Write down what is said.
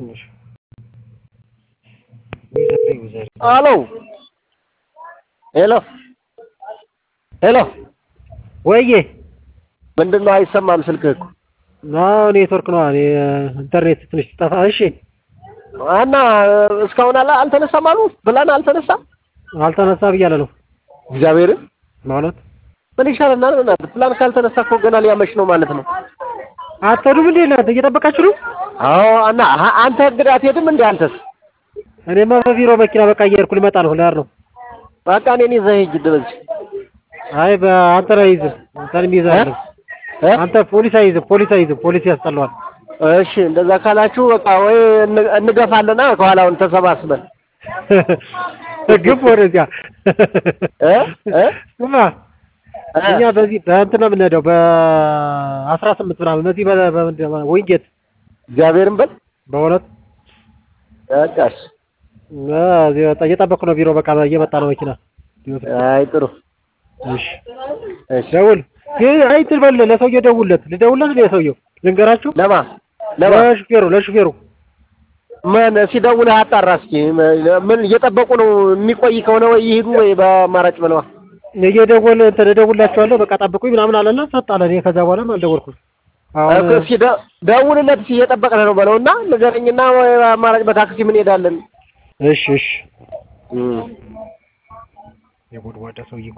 እሺ ዩዘር ዩዘር አሎ ሄሎ ሄሎ ወይዬ ምንድን ነው አይሰማም ስልክህ እኮ አዎ ኔትወርክ ነው እኔ ኢንተርኔት ትንሽ ጠፋ እሺ እና እስካሁን አላ አልተነሳም አሉ ብላን አልተነሳም አልተነሳ ብያለሁ ነው እግዚአብሔርን ማለት ምን ይሻለናል እናንተ ፕላን ካልተነሳ እኮ ገና ሊያመሽ ነው ማለት ነው አትሄዱም እንዴ እናንተ እየጠበቃችሁ ነው አዎ እና አ- አንተ እንግዲህ አትሄድም እንዴ አንተስ እኔማ በቢሮ መኪና በቃ እየሄድኩ ልመጣ ነው ልሄድ ነው በቃ እኔን ይዘህ ሂድ በዚህ አይ በአንተ ላይ አይዝም አንተንም ይዘህ እ? አንተ ፖሊስ አይዝም ፖሊስ አይዝም ፖሊስ ያስጠላዋል እሺ እንደዛ ካላችሁ በቃ ወይ እን- እንገፋለና ከኋላውን ተሰባስበን ግብ ወደዚያ እ? እ? ስማ እ? እኛ በዚህ በእንትን ነው የምንሄደው በአስራ ስምንት ምናምን በዚህ በ- በምንድን ነው ወይንጌት እግዚአብሔርን በል በእውነት በቃ እሺ አ፣ እዚህ በቃ እየጠበቅኩ ነው ቢሮ በቃ እየመጣ ነው መኪና አይ ጥሩ እሺ እሺ ደውል ግን አይ እንትን በል ለሰውዬው ደውልለት ልደውልለት ነው የሰውዬው ልንገራችሁ ለማ ለማ ለሹፌሩ ለሹፌሩ ምን ሲደውልህ አጣራ እስኪ ምን እየጠበቁ ነው የሚቆይ ከሆነ ወይ ይሄዱ ወይ በአማራጭ ብለዋ እየደወል እንትን እደውልላቸዋለሁ በቃ ጠብቁኝ ምናምን አለና ሰጣለ እኔ ከዛ በኋላም አልደወልኩም አሁን እስኪ ደ- ደውልለት እስኪ እየጠበቅን ነው በለውና ንገረኝና ወይ በአማራጭ በታክሲ ምን ሄዳለን እሺ እሺ የጎድጓዳ ሰውዬ